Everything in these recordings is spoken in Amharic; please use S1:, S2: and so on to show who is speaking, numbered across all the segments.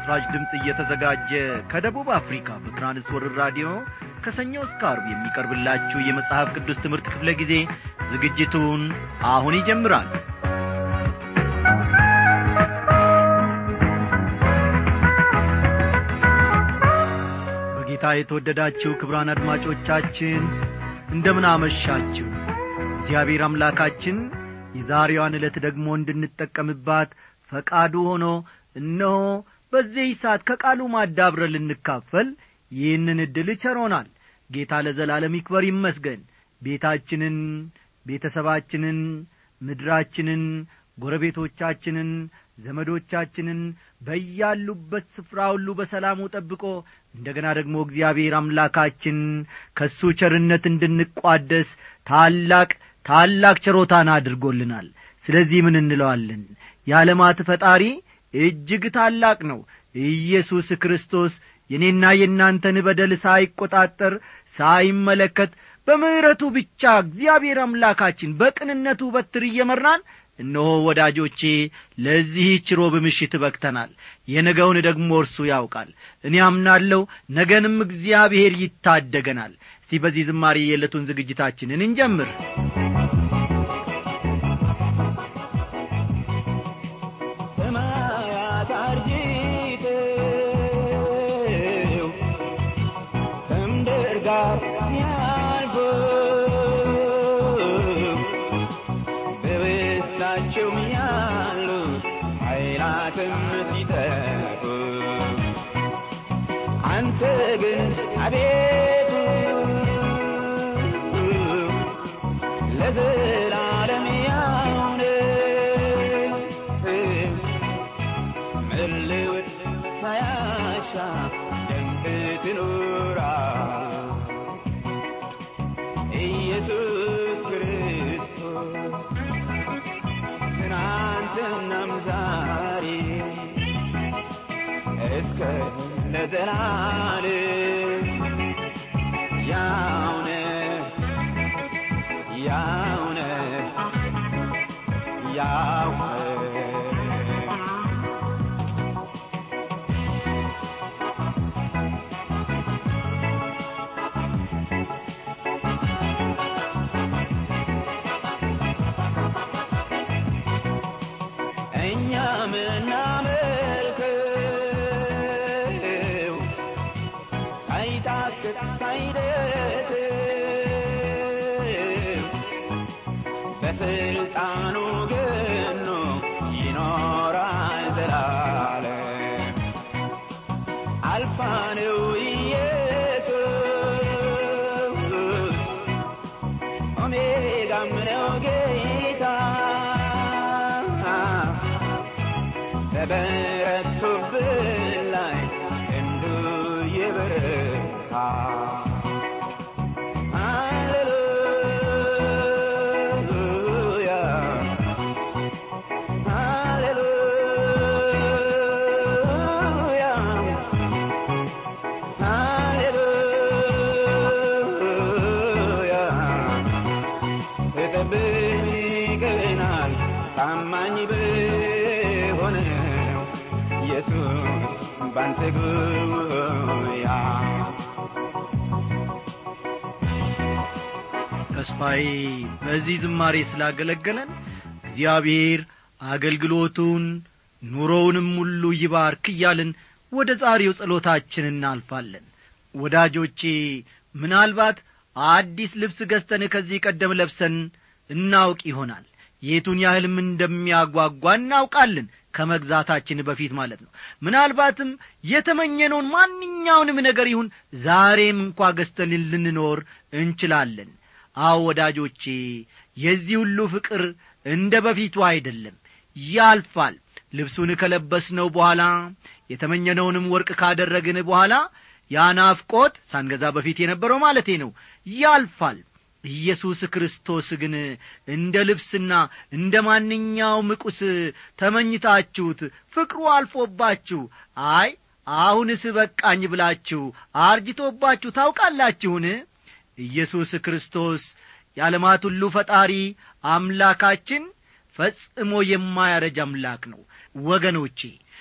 S1: ለምሥራች ድምፅ እየተዘጋጀ ከደቡብ አፍሪካ በትራንስወርር ራዲዮ ከሰኞ እስከ አርብ የሚቀርብላችሁ የመጽሐፍ ቅዱስ ትምህርት ክፍለ ጊዜ ዝግጅቱን አሁን ይጀምራል በጌታ የተወደዳችሁ ክብራን አድማጮቻችን እንደምን አመሻችሁ እግዚአብሔር አምላካችን የዛሬዋን ዕለት ደግሞ እንድንጠቀምባት ፈቃዱ ሆኖ እነሆ በዚህ ሰዓት ከቃሉ ማዳብረ ልንካፈል ይህንን ዕድል ቸሮናል ጌታ ለዘላለም ይክበር ይመስገን ቤታችንን ቤተሰባችንን ምድራችንን ጎረቤቶቻችንን ዘመዶቻችንን በያሉበት ስፍራ ሁሉ በሰላሙ ጠብቆ እንደገና ደግሞ እግዚአብሔር አምላካችን ከእሱ ቸርነት እንድንቋደስ ታላቅ ታላቅ ቸሮታን አድርጎልናል ስለዚህ ምን እንለዋለን የዓለማት ፈጣሪ እጅግ ታላቅ ነው ኢየሱስ ክርስቶስ የኔና የእናንተን በደል ሳይቈጣጠር ሳይመለከት በምሕረቱ ብቻ እግዚአብሔር አምላካችን በቅንነቱ በትር እየመራን እነሆ ወዳጆቼ ለዚህች ሮብ ምሽት በቅተናል የነገውን ደግሞ እርሱ ያውቃል እኔ አምናለሁ ነገንም እግዚአብሔር ይታደገናል እስቲ በዚህ ዝማሬ የዕለቱን ዝግጅታችንን እንጀምር
S2: ሰማያት አርጅተው ከምድር ጋር ሲያልፉ በውስጣቸው ያሉ ኃይላትም ሲጠፉ አንተ ግን አቤቱ ለዘላለም ያው ነህ። መለወጥ ሳያሻ ደምቅ ትኖራል ኢየሱስ ክርስቶስ ትናንትናም ዛሬ እስከ ለዘላለም ያው ነህ ያው ነህ ያው ነህ እኛ ምናመልከው ሳይታክት ሳይደክም በስልጣኑ ገኖ ይኖራል ዘላለም አልፋ ነው ኢየሱስ ኦሜጋም ነው ጌታ በበረቱብን ላይ እንዱ የበረታ ሃሌሉያ ሃሌሉያ ሃሌሉያ ተጠብቀናል ታማኝ በሆነው ኢየሱስ ባንተ ጉያ
S1: ተስፋዬ በዚህ ዝማሬ ስላገለገለን እግዚአብሔር አገልግሎቱን ኑሮውንም ሁሉ ይባርክ እያልን ወደ ዛሬው ጸሎታችን እናልፋለን ወዳጆቼ ምናልባት አዲስ ልብስ ገዝተን ከዚህ ቀደም ለብሰን እናውቅ ይሆናል የቱን ያህልም እንደሚያጓጓ እናውቃለን ከመግዛታችን በፊት ማለት ነው ምናልባትም የተመኘነውን ማንኛውንም ነገር ይሁን ዛሬም እንኳ ገዝተን ልንኖር እንችላለን አዎ ወዳጆቼ የዚህ ሁሉ ፍቅር እንደ በፊቱ አይደለም ያልፋል ልብሱን ከለበስነው በኋላ የተመኘነውንም ወርቅ ካደረግን በኋላ ያ ናፍቆት ሳንገዛ በፊት የነበረው ማለቴ ነው ያልፋል ኢየሱስ ክርስቶስ ግን እንደ ልብስና እንደ ማንኛውም ቁስ ተመኝታችሁት ፍቅሩ አልፎባችሁ አይ አሁንስ በቃኝ ብላችሁ አርጅቶባችሁ ታውቃላችሁን ኢየሱስ ክርስቶስ የዓለማት ሁሉ ፈጣሪ አምላካችን ፈጽሞ የማያረጅ አምላክ ነው ወገኖቼ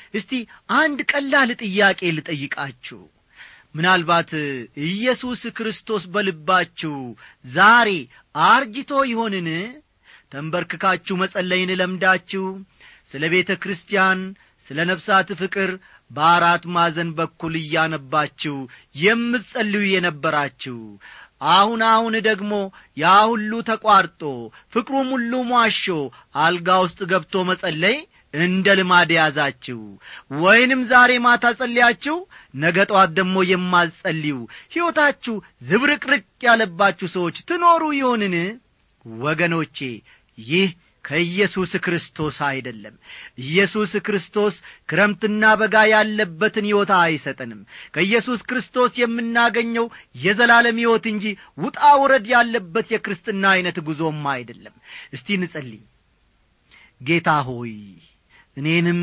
S1: እስቲ አንድ ቀላል ጥያቄ ልጠይቃችሁ ምናልባት ኢየሱስ ክርስቶስ በልባችሁ ዛሬ አርጅቶ ይሆንን ተንበርክካችሁ መጸለይን ለምዳችሁ ስለ ቤተ ክርስቲያን ስለ ነፍሳት ፍቅር በአራት ማዕዘን በኩል እያነባችሁ የምትጸልዩ የነበራችሁ አሁን አሁን ደግሞ ያ ሁሉ ተቋርጦ ፍቅሩም ሁሉ ሟሾ አልጋ ውስጥ ገብቶ መጸለይ እንደ ልማድ ያዛችሁ ወይንም ዛሬ ማታ ጸልያችሁ ነገ ጠዋት ደግሞ የማትጸልዩ ሕይወታችሁ ዝብርቅርቅ ያለባችሁ ሰዎች ትኖሩ ይሆንን ወገኖቼ ይህ ከኢየሱስ ክርስቶስ አይደለም ኢየሱስ ክርስቶስ ክረምትና በጋ ያለበትን ሕይወት አይሰጠንም ከኢየሱስ ክርስቶስ የምናገኘው የዘላለም ሕይወት እንጂ ውጣ ውረድ ያለበት የክርስትና ዐይነት ጉዞም አይደለም እስቲ ንጸልይ ጌታ ሆይ እኔንም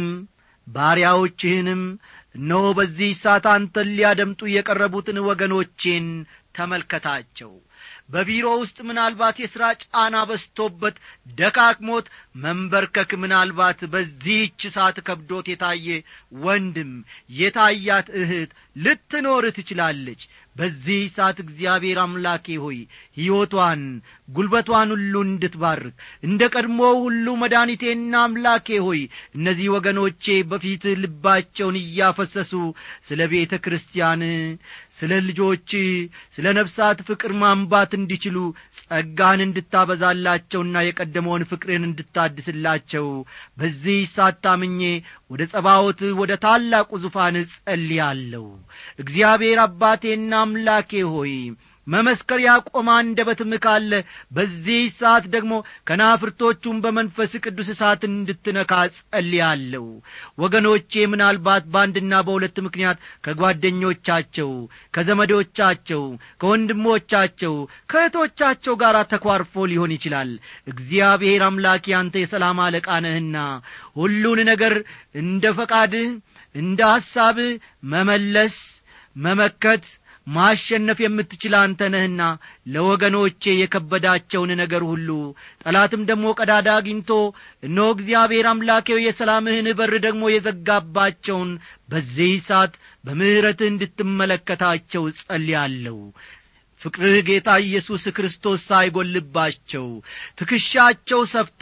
S1: ባሪያዎችህንም እነሆ በዚህ ሰዓት አንተን ሊያደምጡ የቀረቡትን ወገኖቼን ተመልከታቸው በቢሮ ውስጥ ምናልባት የሥራ ጫና በስቶበት ደካክሞት መንበርከክ ምናልባት በዚህች ሰዓት ከብዶት የታየ ወንድም የታያት እህት ልትኖር ትችላለች በዚህ ሰዓት እግዚአብሔር አምላኬ ሆይ ሕይወቷን ጉልበቷን ሁሉ እንድትባርክ እንደ ቀድሞ ሁሉ መድኃኒቴና አምላኬ ሆይ እነዚህ ወገኖቼ በፊት ልባቸውን እያፈሰሱ ስለ ቤተ ክርስቲያን ስለ ልጆች ስለ ነፍሳት ፍቅር ማንባት እንዲችሉ ጸጋን እንድታበዛላቸውና የቀደመውን ፍቅርን እንድታድስላቸው በዚህ ሳታምኜ ወደ ጸባዖት ወደ ታላቁ ዙፋን ጸልያለሁ እግዚአብሔር አባቴና አምላኬ ሆይ መመስከር ያቆመ አንደበትም ካለ በዚህ ሰዓት ደግሞ ከናፍርቶቹም በመንፈስ ቅዱስ እሳት እንድትነካ ጸልያለሁ ወገኖቼ ምናልባት በአንድና በሁለት ምክንያት ከጓደኞቻቸው ከዘመዶቻቸው ከወንድሞቻቸው ከእህቶቻቸው ጋር ተኳርፎ ሊሆን ይችላል እግዚአብሔር አምላኬ አንተ የሰላም አለቃ ነህና ሁሉን ነገር እንደ ፈቃድህ እንደ ሐሳብህ መመለስ መመከት ማሸነፍ የምትችል አንተ ነህና ለወገኖቼ የከበዳቸውን ነገር ሁሉ ጠላትም ደግሞ ቀዳዳ አግኝቶ እነሆ እግዚአብሔር አምላኬው የሰላምህን በር ደግሞ የዘጋባቸውን በዚህ ሰዓት በምሕረትህ እንድትመለከታቸው ጸልያለሁ ፍቅርህ ጌታ ኢየሱስ ክርስቶስ ሳይጐልባቸው ትከሻቸው ሰፍቶ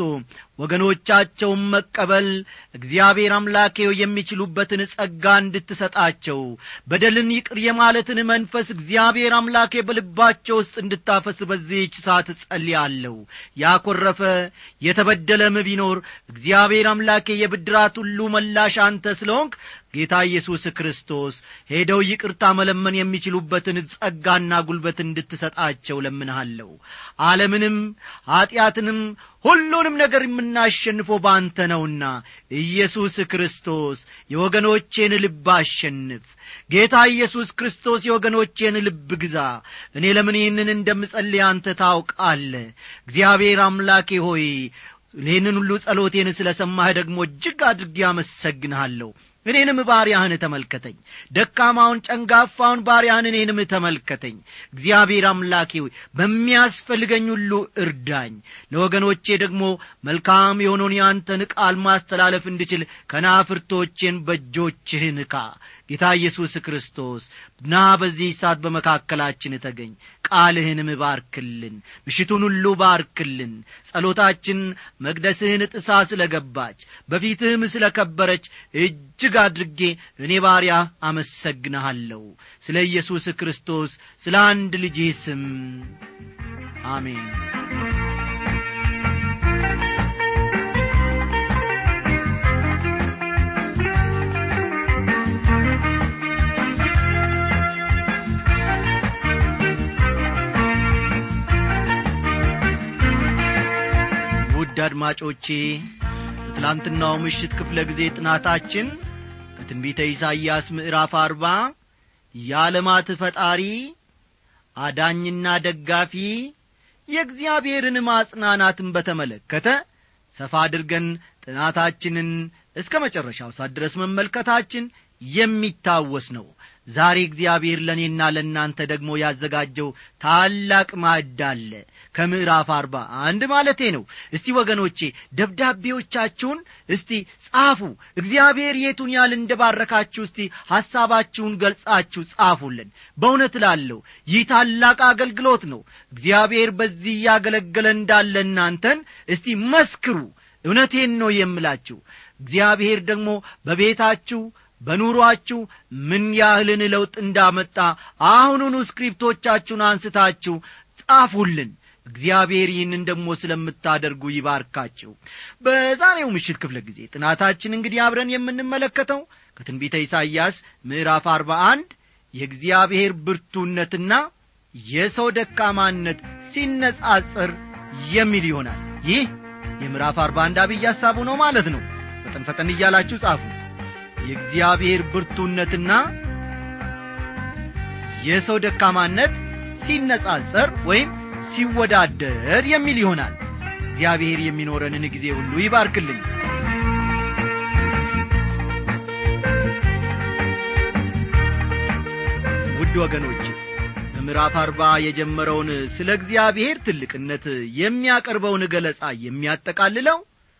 S1: ወገኖቻቸውን መቀበል እግዚአብሔር አምላኬው የሚችሉበትን ጸጋ እንድትሰጣቸው በደልን ይቅር የማለትን መንፈስ እግዚአብሔር አምላኬ በልባቸው ውስጥ እንድታፈስ በዚህች ሰዓት ጸልያለሁ ያኰረፈ የተበደለም ቢኖር እግዚአብሔር አምላኬ የብድራት ሁሉ መላሽ አንተ ስለሆንክ ጌታ ኢየሱስ ክርስቶስ ሄደው ይቅርታ መለመን የሚችሉበትን ጸጋና ጉልበት እንድትሰጣቸው ለምንሃለሁ ዓለምንም ኀጢአትንም ሁሉንም ነገር የምናሸንፈው በአንተ ነውና ኢየሱስ ክርስቶስ የወገኖቼን ልብ አሸንፍ ጌታ ኢየሱስ ክርስቶስ የወገኖቼን ልብ ግዛ እኔ ለምን ይህንን እንደምጸልይ አንተ ታውቃለ እግዚአብሔር አምላኬ ሆይ ይህንን ሁሉ ጸሎቴን ስለ ሰማህ ደግሞ እጅግ አድርጌ አመሰግንሃለሁ እኔንም ባሪያህን ተመልከተኝ ደካማውን ጨንጋፋውን ባሪያህን እኔንም ተመልከተኝ እግዚአብሔር አምላኬ ሆይ በሚያስፈልገኝ ሁሉ እርዳኝ ለወገኖቼ ደግሞ መልካም የሆነውን የአንተን ቃል ማስተላለፍ እንድችል ከናፍርቶቼን በእጆችህ ንካ ጌታ ኢየሱስ ክርስቶስ ና በዚህ ሰዓት በመካከላችን ተገኝ ቃልህንም ባርክልን ምሽቱን ሁሉ ባርክልን ጸሎታችን መቅደስህን ጥሳ ስለ ገባች በፊትህም ስለ ከበረች እጅግ አድርጌ እኔ ባሪያ አመሰግንሃለሁ ስለ ኢየሱስ ክርስቶስ ስለ አንድ ልጅህ ስም አሜን ውድ አድማጮቼ በትላንትናው ምሽት ክፍለ ጊዜ ጥናታችን ከትንቢተ ኢሳይያስ ምዕራፍ አርባ የዓለማት ፈጣሪ አዳኝና ደጋፊ የእግዚአብሔርን ማጽናናትን በተመለከተ ሰፋ አድርገን ጥናታችንን እስከ መጨረሻው ሳት ድረስ መመልከታችን የሚታወስ ነው ዛሬ እግዚአብሔር ለእኔና ለእናንተ ደግሞ ያዘጋጀው ታላቅ ማዕድ አለ ከምዕራፍ አርባ አንድ ማለቴ ነው እስቲ ወገኖቼ ደብዳቤዎቻችሁን እስቲ ጻፉ እግዚአብሔር የቱን ያህል እንደባረካችሁ እስቲ ሐሳባችሁን ገልጻችሁ ጻፉልን በእውነት ላለሁ ይህ ታላቅ አገልግሎት ነው እግዚአብሔር በዚህ እያገለገለ እንዳለ እናንተን እስቲ መስክሩ እውነቴን ነው የምላችሁ እግዚአብሔር ደግሞ በቤታችሁ በኑሮአችሁ ምን ያህልን ለውጥ እንዳመጣ አሁኑኑ ስክሪፕቶቻችሁን አንስታችሁ ጻፉልን እግዚአብሔር ይህንን ደግሞ ስለምታደርጉ ይባርካችሁ በዛሬው ምሽት ክፍለ ጊዜ ጥናታችን እንግዲህ አብረን የምንመለከተው ከትንቢተ ኢሳይያስ ምዕራፍ አርባ አንድ የእግዚአብሔር ብርቱነትና የሰው ደካማነት ሲነጻጽር የሚል ይሆናል ይህ የምዕራፍ አርባ አንድ አብይ ሐሳቡ ነው ማለት ነው ፈጠን ፈጠን እያላችሁ ጻፉ የእግዚአብሔር ብርቱነትና የሰው ደካማነት ሲነጻጸር ወይም ሲወዳደር የሚል ይሆናል እግዚአብሔር የሚኖረንን ጊዜ ሁሉ ይባርክልኝ ውድ ወገኖች በምዕራፍ አርባ የጀመረውን ስለ እግዚአብሔር ትልቅነት የሚያቀርበውን ገለጻ የሚያጠቃልለው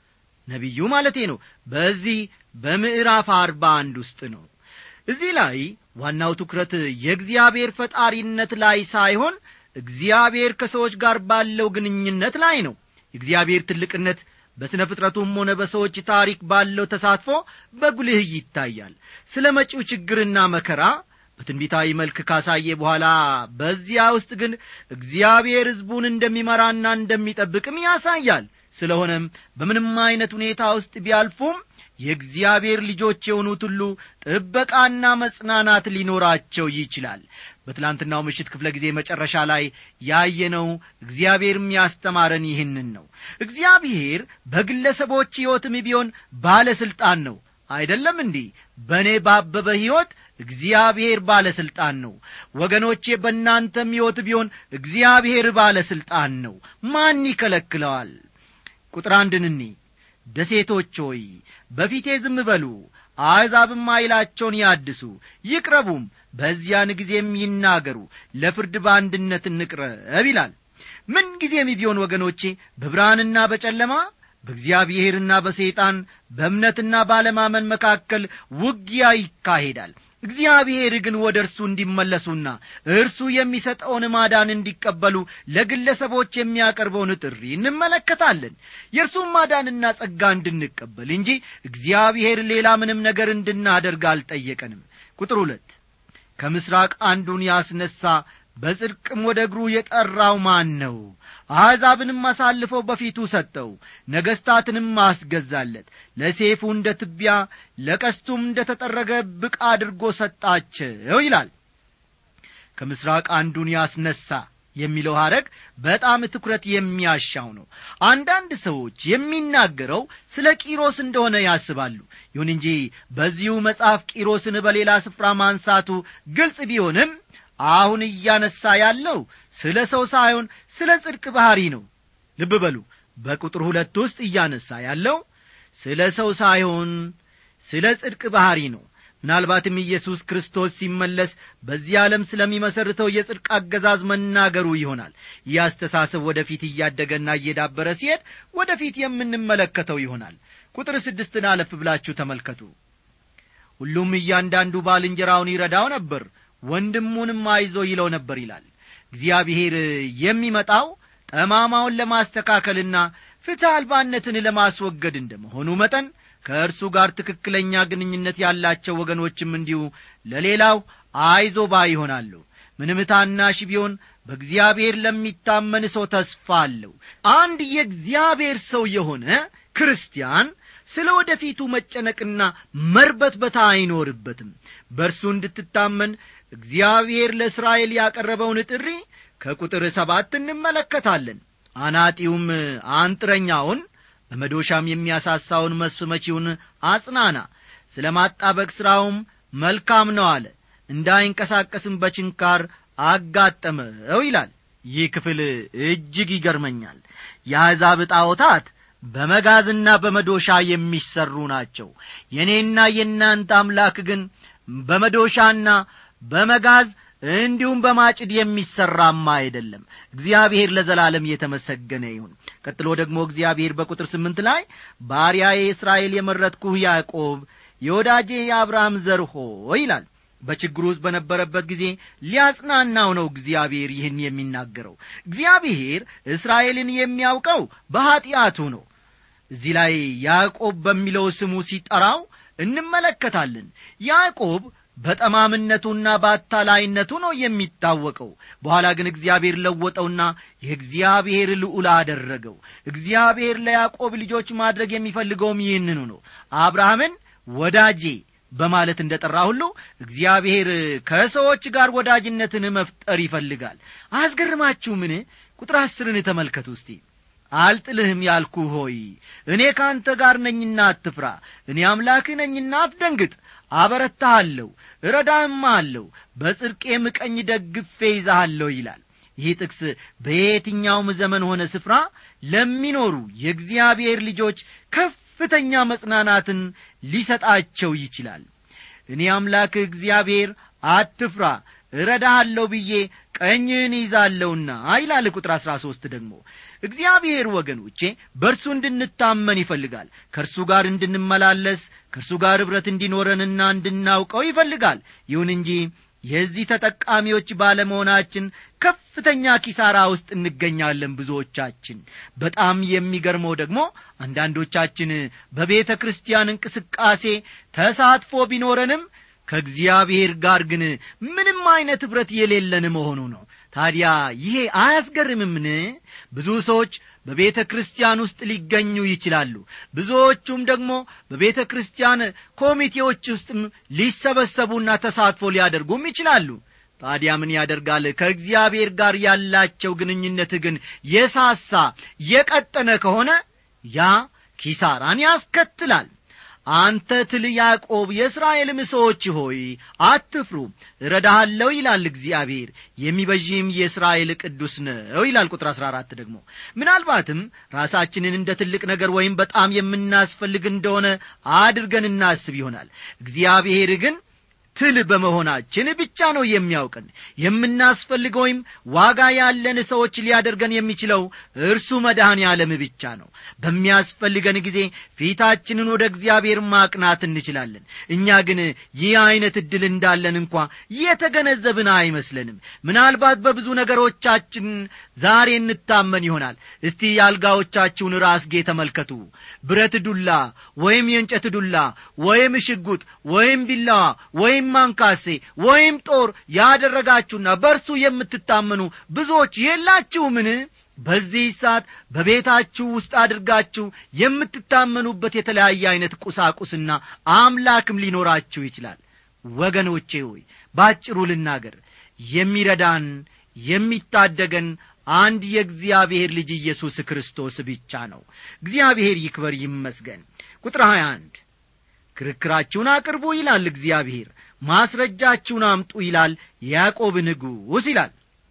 S1: ነቢዩ ማለቴ ነው በዚህ በምዕራፍ አርባ አንድ ውስጥ ነው እዚህ ላይ ዋናው ትኩረት የእግዚአብሔር ፈጣሪነት ላይ ሳይሆን እግዚአብሔር ከሰዎች ጋር ባለው ግንኙነት ላይ ነው የእግዚአብሔር ትልቅነት በሥነ ፍጥረቱም ሆነ በሰዎች ታሪክ ባለው ተሳትፎ በጉልህ ይታያል ስለ መጪው ችግርና መከራ በትንቢታዊ መልክ ካሳየ በኋላ በዚያ ውስጥ ግን እግዚአብሔር ሕዝቡን እንደሚመራና እንደሚጠብቅም ያሳያል ስለሆነም በምንም ዐይነት ሁኔታ ውስጥ ቢያልፉም የእግዚአብሔር ልጆች የሆኑት ሁሉ ጥበቃና መጽናናት ሊኖራቸው ይችላል በትላንትናው ምሽት ክፍለ ጊዜ መጨረሻ ላይ ያየነው እግዚአብሔርም ያስተማረን ይህንን ነው እግዚአብሔር በግለሰቦች ሕይወትም ቢሆን ባለሥልጣን ነው አይደለም እንዲህ በእኔ ባበበ ሕይወት እግዚአብሔር ባለሥልጣን ነው ወገኖቼ በእናንተም ሕይወት ቢሆን እግዚአብሔር ባለሥልጣን ነው ማን ይከለክለዋል ቁጥር አንድን እኒ ደሴቶች ሆይ በፊቴ ዝም በሉ አሕዛብም ኃይላቸውን ያድሱ ይቅረቡም በዚያን ጊዜም ይናገሩ ለፍርድ በአንድነት እንቅረብ ይላል ምን ጊዜም ቢሆን ወገኖቼ በብርሃንና በጨለማ በእግዚአብሔርና በሰይጣን በእምነትና ባለማመን መካከል ውጊያ ይካሄዳል እግዚአብሔር ግን ወደ እርሱ እንዲመለሱና እርሱ የሚሰጠውን ማዳን እንዲቀበሉ ለግለሰቦች የሚያቀርበውን ጥሪ እንመለከታለን የእርሱን ማዳንና ጸጋ እንድንቀበል እንጂ እግዚአብሔር ሌላ ምንም ነገር እንድናደርግ አልጠየቀንም ቁጥር ሁለት ከምስራቅ አንዱን ያስነሣ በጽድቅም ወደ እግሩ የጠራው ማን ነው አሕዛብንም አሳልፈው በፊቱ ሰጠው ነገሥታትንም አስገዛለት ለሴፉ እንደ ትቢያ ለቀስቱም እንደ ተጠረገ ብቅ አድርጎ ሰጣቸው ይላል ከምስራቅ አንዱን ያስነሣ የሚለው ሐረግ በጣም ትኩረት የሚያሻው ነው አንዳንድ ሰዎች የሚናገረው ስለ ቂሮስ እንደሆነ ያስባሉ ይሁን እንጂ በዚሁ መጽሐፍ ቂሮስን በሌላ ስፍራ ማንሳቱ ግልጽ ቢሆንም አሁን እያነሳ ያለው ስለ ሰው ሳይሆን ስለ ጽድቅ ባሕሪ ነው ልብ በሉ በቁጥር ሁለት ውስጥ እያነሳ ያለው ስለ ሰው ሳይሆን ስለ ጽድቅ ባሕሪ ነው ምናልባትም ኢየሱስ ክርስቶስ ሲመለስ በዚህ ዓለም ስለሚመሰርተው የጽድቅ አገዛዝ መናገሩ ይሆናል ይህ አስተሳሰብ ወደፊት እያደገና እየዳበረ ሲሄድ ወደፊት የምንመለከተው ይሆናል ቁጥር ስድስትን አለፍ ብላችሁ ተመልከቱ ሁሉም እያንዳንዱ ባልንጀራውን ይረዳው ነበር ወንድሙንም አይዞ ይለው ነበር ይላል እግዚአብሔር የሚመጣው ጠማማውን ለማስተካከልና ፍትሕ አልባነትን ለማስወገድ እንደመሆኑ መጠን ከእርሱ ጋር ትክክለኛ ግንኙነት ያላቸው ወገኖችም እንዲሁ ለሌላው አይዞ ባ ይሆናሉ ምንም ታናሽ ቢሆን በእግዚአብሔር ለሚታመን ሰው ተስፋ አለው አንድ የእግዚአብሔር ሰው የሆነ ክርስቲያን ስለ ወደፊቱ መጨነቅና መርበትበት አይኖርበትም በእርሱ እንድትታመን እግዚአብሔር ለእስራኤል ያቀረበውን ጥሪ ከቁጥር ሰባት እንመለከታለን አናጢውም አንጥረኛውን በመዶሻም የሚያሳሳውን መስፍ መቺውን አጽናና ስለ ማጣበቅ ሥራውም መልካም ነው አለ እንዳይንቀሳቀስም በችንካር አጋጠመው ይላል ይህ ክፍል እጅግ ይገርመኛል የአሕዛብ ጣዖታት በመጋዝና በመዶሻ የሚሰሩ ናቸው የእኔና የእናንተ አምላክ ግን በመዶሻና በመጋዝ እንዲሁም በማጭድ የሚሠራማ አይደለም እግዚአብሔር ለዘላለም የተመሰገነ ይሁን ቀጥሎ ደግሞ እግዚአብሔር በቁጥር ስምንት ላይ ባሪያዬ እስራኤል የመረጥኩህ ያዕቆብ የወዳጄ የአብርሃም ዘር ሆይ ይላል በችግሩ ውስጥ በነበረበት ጊዜ ሊያጽናናው ነው እግዚአብሔር ይህን የሚናገረው እግዚአብሔር እስራኤልን የሚያውቀው በኀጢአቱ ነው እዚህ ላይ ያዕቆብ በሚለው ስሙ ሲጠራው እንመለከታለን ያዕቆብ በጠማምነቱና በአታላይነቱ ነው የሚታወቀው በኋላ ግን እግዚአብሔር ለወጠውና የእግዚአብሔር ልዑል አደረገው እግዚአብሔር ለያዕቆብ ልጆች ማድረግ የሚፈልገውም ይህንኑ ነው አብርሃምን ወዳጄ በማለት እንደ ጠራ ሁሉ እግዚአብሔር ከሰዎች ጋር ወዳጅነትን መፍጠር ይፈልጋል አያስገርማችሁ ምን ቁጥር አስርን ተመልከቱ እስቲ አልጥልህም ያልኩ ሆይ እኔ ከአንተ ጋር ነኝና አትፍራ እኔ አምላክህ ነኝና አትደንግጥ አበረታሃለሁ እረዳህም አለሁ በጽድቄም ቀኝ ደግፌ ይዛሃለሁ ይላል ይህ ጥቅስ በየትኛውም ዘመን ሆነ ስፍራ ለሚኖሩ የእግዚአብሔር ልጆች ከፍተኛ መጽናናትን ሊሰጣቸው ይችላል እኔ አምላክህ እግዚአብሔር አትፍራ እረዳሃለሁ ብዬ ቀኝህን ይዛለሁና ይላል ቁጥር አሥራ ሦስት ደግሞ እግዚአብሔር ወገኖቼ በእርሱ እንድንታመን ይፈልጋል ከእርሱ ጋር እንድንመላለስ ከእርሱ ጋር ኅብረት እንዲኖረንና እንድናውቀው ይፈልጋል ይሁን እንጂ የዚህ ተጠቃሚዎች ባለመሆናችን ከፍተኛ ኪሳራ ውስጥ እንገኛለን ብዙዎቻችን በጣም የሚገርመው ደግሞ አንዳንዶቻችን በቤተ ክርስቲያን እንቅስቃሴ ተሳትፎ ቢኖረንም ከእግዚአብሔር ጋር ግን ምንም አይነት ኅብረት የሌለን መሆኑ ነው ታዲያ ይሄ አያስገርምምን ብዙ ሰዎች በቤተ ክርስቲያን ውስጥ ሊገኙ ይችላሉ ብዙዎቹም ደግሞ በቤተ ክርስቲያን ኮሚቴዎች ውስጥም ሊሰበሰቡና ተሳትፎ ሊያደርጉም ይችላሉ ታዲያ ምን ያደርጋል ከእግዚአብሔር ጋር ያላቸው ግንኙነት ግን የሳሳ የቀጠነ ከሆነ ያ ኪሳራን ያስከትላል አንተ ትል ያዕቆብ የእስራኤልም ሰዎች ሆይ አትፍሩ እረዳሃለሁ ይላል እግዚአብሔር የሚበዥም የእስራኤል ቅዱስ ነው ይላል ቁጥር አሥራ አራት ደግሞ ምናልባትም ራሳችንን እንደ ትልቅ ነገር ወይም በጣም የምናስፈልግ እንደሆነ አድርገን እናስብ ይሆናል እግዚአብሔር ግን ትል በመሆናችን ብቻ ነው የሚያውቀን የምናስፈልግ ወይም ዋጋ ያለን ሰዎች ሊያደርገን የሚችለው እርሱ መድኃኔ ዓለም ብቻ ነው በሚያስፈልገን ጊዜ ፊታችንን ወደ እግዚአብሔር ማቅናት እንችላለን እኛ ግን ይህ ዐይነት ዕድል እንዳለን እንኳ የተገነዘብን አይመስለንም ምናልባት በብዙ ነገሮቻችን ዛሬ እንታመን ይሆናል እስቲ የአልጋዎቻችሁን ራስጌ ተመልከቱ ብረት ዱላ ወይም የእንጨት ዱላ ወይም ሽጉጥ ወይም ቢላዋ ወይም ማንካሴ ወይም ጦር ያደረጋችሁና በእርሱ የምትታመኑ ብዙዎች የላችሁምን በዚህ ሰዓት በቤታችሁ ውስጥ አድርጋችሁ የምትታመኑበት የተለያየ ዐይነት ቁሳቁስና አምላክም ሊኖራችሁ ይችላል ወገኖቼ ሆይ ባጭሩ ልናገር የሚረዳን የሚታደገን አንድ የእግዚአብሔር ልጅ ኢየሱስ ክርስቶስ ብቻ ነው እግዚአብሔር ይክበር ይመስገን ቁጥር 21 ክርክራችሁን አቅርቡ ይላል እግዚአብሔር ማስረጃችሁን አምጡ ይላል የያዕቆብ ንጉሥ ይላል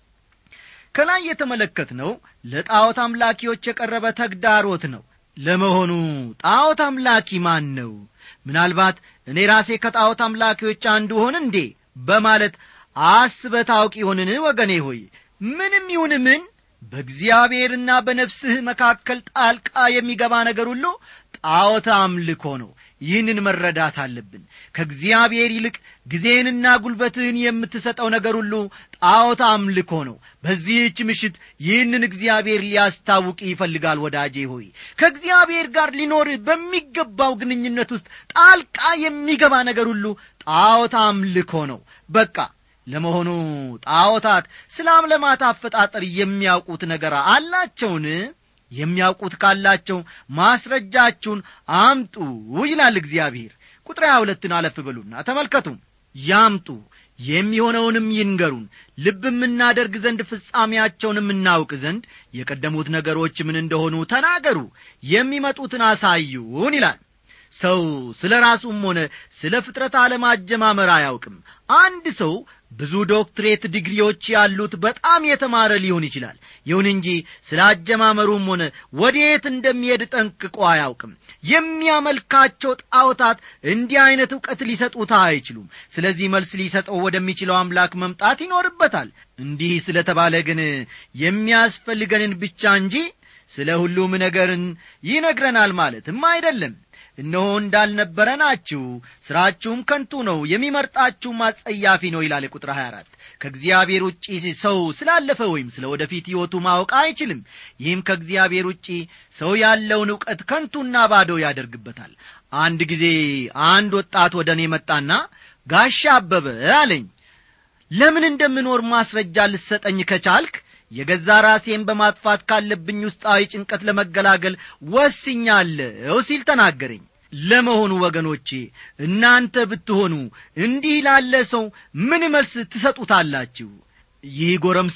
S1: ከላይ የተመለከትነው ለጣዖት አምላኪዎች የቀረበ ተግዳሮት ነው ለመሆኑ ጣዖት አምላኪ ማን ነው ምናልባት እኔ ራሴ ከጣዖት አምላኪዎች አንዱ ሆን እንዴ በማለት አስበ ታውቅ ይሆንን ወገኔ ሆይ ምንም ይሁን ምን በእግዚአብሔርና በነፍስህ መካከል ጣልቃ የሚገባ ነገር ሁሉ ጣዖት አምልኮ ነው ይህንን መረዳት አለብን ከእግዚአብሔር ይልቅ ጊዜንና ጉልበትህን የምትሰጠው ነገር ሁሉ ጣዖት አምልኮ ነው በዚህች ምሽት ይህንን እግዚአብሔር ሊያስታውቅ ይፈልጋል ወዳጄ ሆይ ከእግዚአብሔር ጋር ሊኖርህ በሚገባው ግንኙነት ውስጥ ጣልቃ የሚገባ ነገር ሁሉ ጣዖት አምልኮ ነው በቃ ለመሆኑ ጣዖታት ስለ አምለማት አፈጣጠር የሚያውቁት ነገር አላቸውን የሚያውቁት ካላቸው ማስረጃችሁን አምጡ ይላል እግዚአብሔር ቁጥር ሀያ ሁለትን አለፍ በሉና ተመልከቱ ያምጡ የሚሆነውንም ይንገሩን ልብም እናደርግ ዘንድ ፍጻሜያቸውንም እናውቅ ዘንድ የቀደሙት ነገሮች ምን እንደሆኑ ተናገሩ የሚመጡትን አሳዩን ይላል ሰው ስለ ራሱም ሆነ ስለ ፍጥረት ዓለም አጀማመር አያውቅም አንድ ሰው ብዙ ዶክትሬት ዲግሪዎች ያሉት በጣም የተማረ ሊሆን ይችላል ይሁን እንጂ ስለ አጀማመሩም ሆነ ወዴት እንደሚሄድ ጠንቅቆ አያውቅም የሚያመልካቸው ጣዖታት እንዲህ ዐይነት ዕውቀት ሊሰጡት አይችሉም ስለዚህ መልስ ሊሰጠው ወደሚችለው አምላክ መምጣት ይኖርበታል እንዲህ ስለ ተባለ ግን የሚያስፈልገንን ብቻ እንጂ ስለ ሁሉም ነገርን ይነግረናል ማለትም አይደለም እነሆ እንዳልነበረ ናችሁ ሥራችሁም ከንቱ ነው የሚመርጣችሁም አጸያፊ ነው ይላል ቁጥር 24 ከእግዚአብሔር ውጪ ሰው ስላለፈ ወይም ስለ ወደፊት ሕይወቱ ማወቅ አይችልም ይህም ከእግዚአብሔር ውጪ ሰው ያለውን ዕውቀት ከንቱና ባዶ ያደርግበታል አንድ ጊዜ አንድ ወጣት ወደ እኔ መጣና ጋሻ አበበ አለኝ ለምን እንደምኖር ማስረጃ ልሰጠኝ ከቻልክ የገዛ ራሴን በማጥፋት ካለብኝ ውስጣዊ ጭንቀት ለመገላገል ወስኛለሁ ሲል ተናገረኝ ለመሆኑ ወገኖቼ እናንተ ብትሆኑ እንዲህ ላለ ሰው ምን መልስ ትሰጡታላችሁ ይህ ጎረምሳ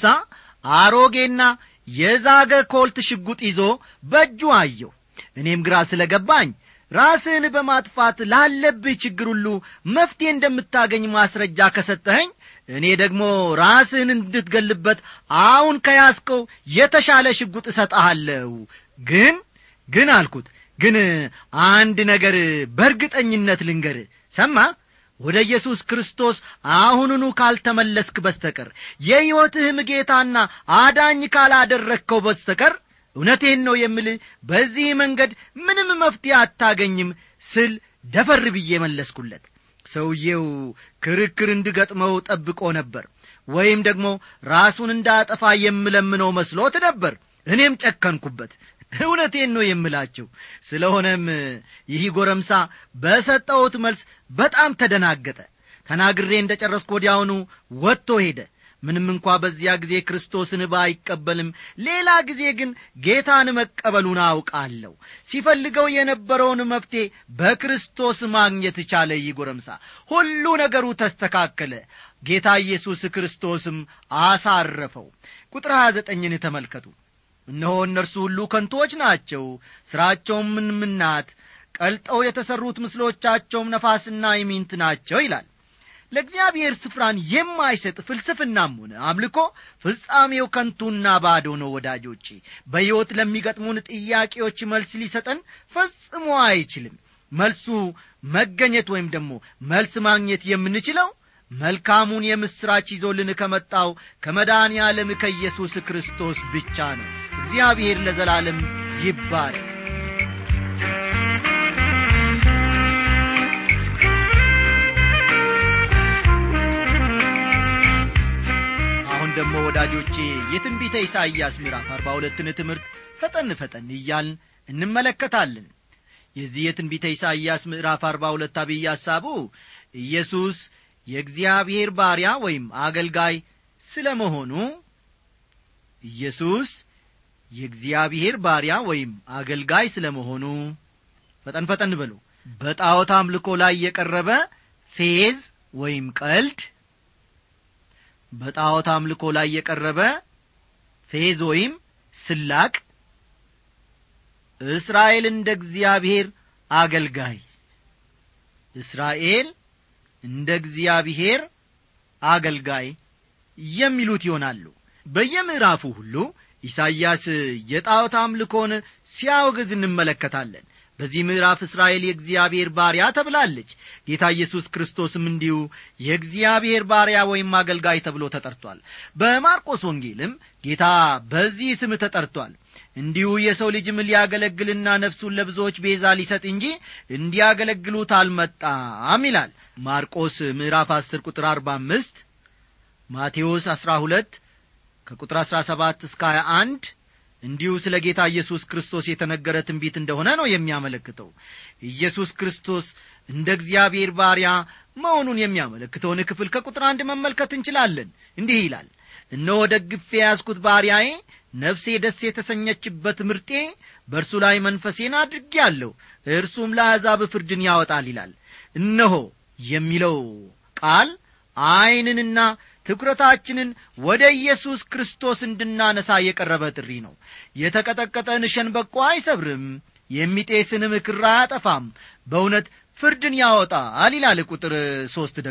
S1: አሮጌና የዛገ ኮልት ሽጉጥ ይዞ በእጁ አየው እኔም ግራ ስለ ገባኝ ራስህን በማጥፋት ላለብህ ችግር ሁሉ መፍትሄ እንደምታገኝ ማስረጃ ከሰጠኸኝ እኔ ደግሞ ራስህን እንድትገልበት አሁን ከያዝከው የተሻለ ሽጉጥ እሰጠሃለሁ ግን ግን አልኩት ግን አንድ ነገር በእርግጠኝነት ልንገር ሰማ ወደ ኢየሱስ ክርስቶስ አሁኑኑ ካልተመለስክ በስተቀር የሕይወትህም ጌታና አዳኝ ካላደረግከው በስተቀር እውነቴን ነው የምልህ በዚህ መንገድ ምንም መፍትሄ አታገኝም ስል ደፈር ብዬ መለስኩለት ሰውዬው ክርክር እንድገጥመው ጠብቆ ነበር ወይም ደግሞ ራሱን እንዳጠፋ የምለምነው መስሎት ነበር እኔም ጨከንኩበት እውነቴን ነው የምላቸው ስለሆነም ይህ ጎረምሳ በሰጠውት መልስ በጣም ተደናገጠ ተናግሬ እንደ ጨረስኩ ወዲያውኑ ወጥቶ ሄደ ምንም እንኳ በዚያ ጊዜ ክርስቶስን ባይቀበልም ሌላ ጊዜ ግን ጌታን መቀበሉን አውቃለሁ ሲፈልገው የነበረውን መፍትሔ በክርስቶስ ማግኘት ቻለ ይህ ጎረምሳ ሁሉ ነገሩ ተስተካከለ ጌታ ኢየሱስ ክርስቶስም አሳረፈው ቁጥር ሀያ ዘጠኝን ተመልከቱ እነሆ እነርሱ ሁሉ ከንቶች ናቸው ሥራቸውም ምንምናት ቀልጠው የተሠሩት ምስሎቻቸውም ነፋስና ይሚንት ናቸው ይላል ለእግዚአብሔር ስፍራን የማይሰጥ ፍልስፍናም ሆነ አምልኮ ፍጻሜው ከንቱና ባዶ ነው ወዳጆቼ በሕይወት ለሚገጥሙን ጥያቄዎች መልስ ሊሰጠን ፈጽሞ አይችልም መልሱ መገኘት ወይም ደግሞ መልስ ማግኘት የምንችለው መልካሙን የምሥራች ይዞልን ከመጣው ከመድኃኔ ዓለም ከኢየሱስ ክርስቶስ ብቻ ነው እግዚአብሔር ለዘላለም ይባረክ አሁን ደግሞ ወዳጆቼ የትንቢተ ኢሳይያስ ምዕራፍ አርባ ሁለትን ትምህርት ፈጠን ፈጠን እያልን እንመለከታለን የዚህ የትንቢተ ኢሳይያስ ምዕራፍ አርባ ሁለት አብይ ሐሳቡ ኢየሱስ የእግዚአብሔር ባሪያ ወይም አገልጋይ ስለ መሆኑ ኢየሱስ የእግዚአብሔር ባሪያ ወይም አገልጋይ ስለ መሆኑ ፈጠን ፈጠን በሉ በጣዖት አምልኮ ላይ የቀረበ ፌዝ ወይም ቀልድ በጣዖት አምልኮ ላይ የቀረበ ፌዝ ወይም ስላቅ እስራኤል እንደ እግዚአብሔር አገልጋይ እስራኤል እንደ እግዚአብሔር አገልጋይ የሚሉት ይሆናሉ በየምዕራፉ ሁሉ ኢሳይያስ የጣዖት አምልኮን ሲያወግዝ እንመለከታለን በዚህ ምዕራፍ እስራኤል የእግዚአብሔር ባሪያ ተብላለች ጌታ ኢየሱስ ክርስቶስም እንዲሁ የእግዚአብሔር ባሪያ ወይም አገልጋይ ተብሎ ተጠርቷል በማርቆስ ወንጌልም ጌታ በዚህ ስም ተጠርቷል እንዲሁ የሰው ልጅም ሊያገለግልና ነፍሱን ለብዙዎች ቤዛ ሊሰጥ እንጂ እንዲያገለግሉት አልመጣም ይላል ማርቆስ ምዕራፍ 10 ቁጥር 45 ማቴዎስ 12 ከቁጥር 17 እስከ 21 እንዲሁ ስለ ጌታ ኢየሱስ ክርስቶስ የተነገረ ትንቢት እንደሆነ ነው የሚያመለክተው ኢየሱስ ክርስቶስ እንደ እግዚአብሔር ባሪያ መሆኑን የሚያመለክተውን ክፍል ከቁጥር አንድ መመልከት እንችላለን እንዲህ ይላል እነሆ ደግፌ ያዝኩት ባሪያዬ ነፍሴ ደስ የተሰኘችበት ምርጤ በእርሱ ላይ መንፈሴን አድርጌአለሁ እርሱም ለአሕዛብ ፍርድን ያወጣል ይላል እነሆ የሚለው ቃል ዐይንንና ትኩረታችንን ወደ ኢየሱስ ክርስቶስ እንድናነሳ የቀረበ ጥሪ ነው የተቀጠቀጠን ሸንበቆ አይሰብርም የሚጤስንም ክር አያጠፋም በእውነት ፍርድን ያወጣል ይላል ቁጥር ሦስት ደግሞ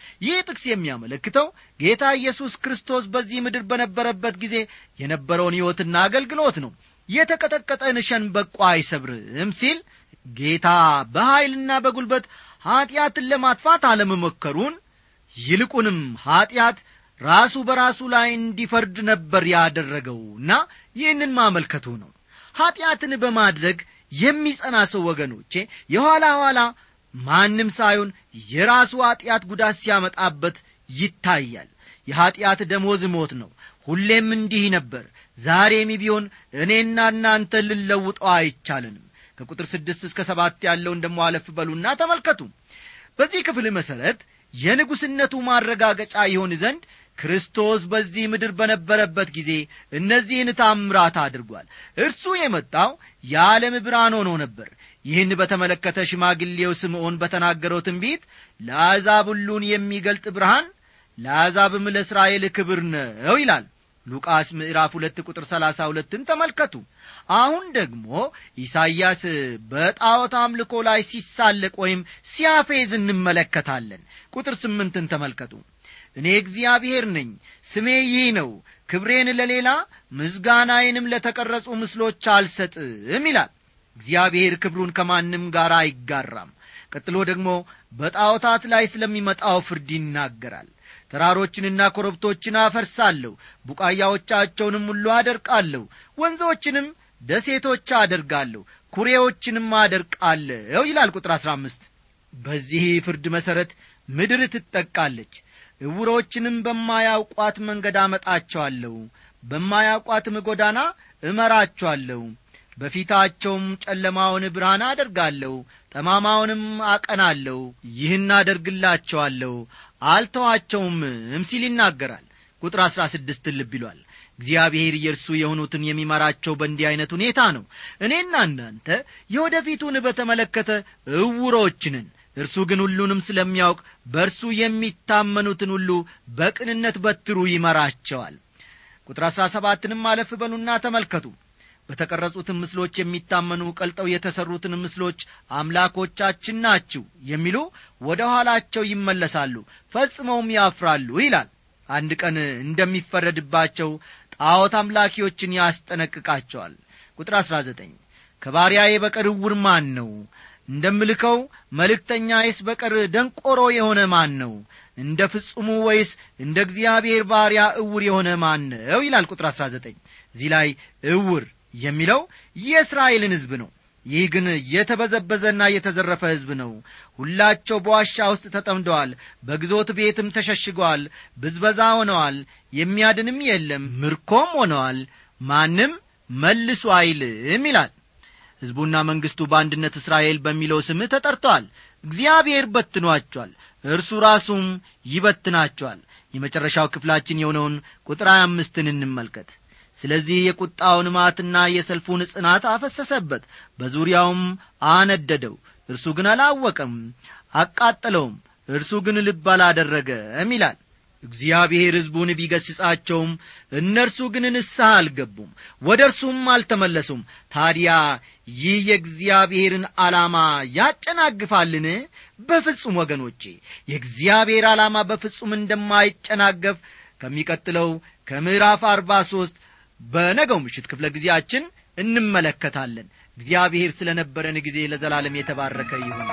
S1: ይህ ጥቅስ የሚያመለክተው ጌታ ኢየሱስ ክርስቶስ በዚህ ምድር በነበረበት ጊዜ የነበረውን ሕይወትና አገልግሎት ነው የተቀጠቀጠን ሸንበቆ አይሰብርም ሲል ጌታ በኀይልና በጒልበት ኀጢአትን ለማጥፋት አለመሞከሩን ይልቁንም ኀጢአት ራሱ በራሱ ላይ እንዲፈርድ ነበር ያደረገውና ይህንን ማመልከቱ ነው ኀጢአትን በማድረግ የሚጸና ሰው ወገኖቼ የኋላ ኋላ ማንም ሳይሆን የራሱ ኀጢአት ጉዳት ሲያመጣበት ይታያል የኀጢአት ደሞዝ ሞት ነው ሁሌም እንዲህ ነበር ዛሬም ቢሆን እኔና እናንተ ልለውጠው አይቻለንም ከቁጥር ስድስት እስከ ሰባት ያለውን ደሞ አለፍ በሉና ተመልከቱ በዚህ ክፍል መሠረት የንጉሥነቱ ማረጋገጫ ይሆን ዘንድ ክርስቶስ በዚህ ምድር በነበረበት ጊዜ እነዚህን ታምራት አድርጓል እርሱ የመጣው የዓለም ብርሃን ሆኖ ነበር ይህን በተመለከተ ሽማግሌው ስምዖን በተናገረው ትንቢት ለአሕዛብ ሁሉን የሚገልጥ ብርሃን ለአሕዛብም ለእስራኤል ክብር ነው ይላል ሉቃስ ምዕራፍ ሁለት ቁጥር ሰላሳ ሁለትን ተመልከቱ አሁን ደግሞ ኢሳይያስ በጣዖት አምልኮ ላይ ሲሳለቅ ወይም ሲያፌዝ እንመለከታለን ቁጥር ስምንትን ተመልከቱ እኔ እግዚአብሔር ነኝ ስሜ ይህ ነው ክብሬን ለሌላ ምስጋናዬንም ለተቀረጹ ምስሎች አልሰጥም ይላል እግዚአብሔር ክብሩን ከማንም ጋር አይጋራም ቀጥሎ ደግሞ በጣዖታት ላይ ስለሚመጣው ፍርድ ይናገራል ተራሮችንና ኮረብቶችን አፈርሳለሁ ቡቃያዎቻቸውንም ሁሉ አደርቃለሁ ወንዞችንም ደሴቶች አደርጋለሁ ኩሬዎችንም አደርቃለሁ ይላል ቁጥር አሥራ አምስት በዚህ ፍርድ መሠረት ምድር ትጠቃለች ዕውሮችንም በማያውቋት መንገድ አመጣቸዋለሁ በማያውቋትም ጎዳና እመራቸዋለሁ በፊታቸውም ጨለማውን ብርሃን አደርጋለሁ ጠማማውንም አቀናለሁ ይህን አደርግላቸዋለሁ አልተዋቸውምም ሲል ይናገራል ቁጥር አሥራ ስድስትን ልብ ይሏል እግዚአብሔር የእርሱ የሆኑትን የሚመራቸው በእንዲህ ዐይነት ሁኔታ ነው እኔና እናንተ የወደፊቱን በተመለከተ እውሮችንን እርሱ ግን ሁሉንም ስለሚያውቅ በእርሱ የሚታመኑትን ሁሉ በቅንነት በትሩ ይመራቸዋል ቁጥር አሥራ ሰባትንም አለፍ በሉና ተመልከቱ በተቀረጹትን ምስሎች የሚታመኑ ቀልጠው የተሠሩትን ምስሎች አምላኮቻችን ናችሁ የሚሉ ወደ ኋላቸው ይመለሳሉ ፈጽመውም ያፍራሉ ይላል አንድ ቀን እንደሚፈረድባቸው ጣዖት አምላኪዎችን ያስጠነቅቃቸዋል ቁጥር አሥራ ዘጠኝ ከባሪያዬ በቀር ዕውር ማን ነው እንደምልከው መልእክተኛዬስ በቀር ደንቆሮ የሆነ ማን ነው እንደ ፍጹሙ ወይስ እንደ እግዚአብሔር ባሪያ እውር የሆነ ማን ነው ይላል ቁጥር አሥራ ዘጠኝ እዚህ ላይ እውር የሚለው የእስራኤልን ሕዝብ ነው ይህ ግን የተበዘበዘና የተዘረፈ ሕዝብ ነው ሁላቸው በዋሻ ውስጥ ተጠምደዋል በግዞት ቤትም ተሸሽገዋል ብዝበዛ ሆነዋል የሚያድንም የለም ምርኮም ሆነዋል ማንም መልሱ አይልም ይላል ሕዝቡና መንግሥቱ በአንድነት እስራኤል በሚለው ስም ተጠርተዋል እግዚአብሔር በትኗቸዋል እርሱ ራሱም ይበትናቸዋል የመጨረሻው ክፍላችን የሆነውን ቁጥር ሀያ አምስትን እንመልከት ስለዚህ የቁጣውን ማትና የሰልፉን ጽናት አፈሰሰበት በዙሪያውም አነደደው እርሱ ግን አላወቀም አቃጠለውም እርሱ ግን ልብ አላደረገም ይላል እግዚአብሔር ሕዝቡን ቢገሥጻቸውም እነርሱ ግን ንስሐ አልገቡም ወደ እርሱም አልተመለሱም ታዲያ ይህ የእግዚአብሔርን ዓላማ ያጨናግፋልን በፍጹም ወገኖቼ የእግዚአብሔር ዓላማ በፍጹም እንደማይጨናገፍ ከሚቀጥለው ከምዕራፍ አርባ ሦስት በነገው ምሽት ክፍለ ጊዜያችን እንመለከታለን እግዚአብሔር ስለ ነበረን ጊዜ ለዘላለም የተባረከ ይሁን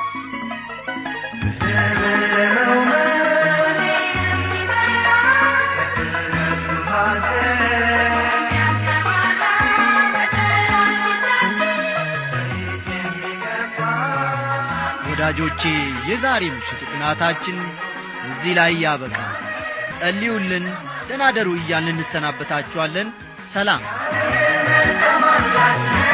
S1: ወዳጆቼ የዛሬ ምሽት ጥናታችን እዚህ ላይ ያበቃል ጸልዩልን ደናደሩ እያልን እንሰናበታችኋለን ሰላም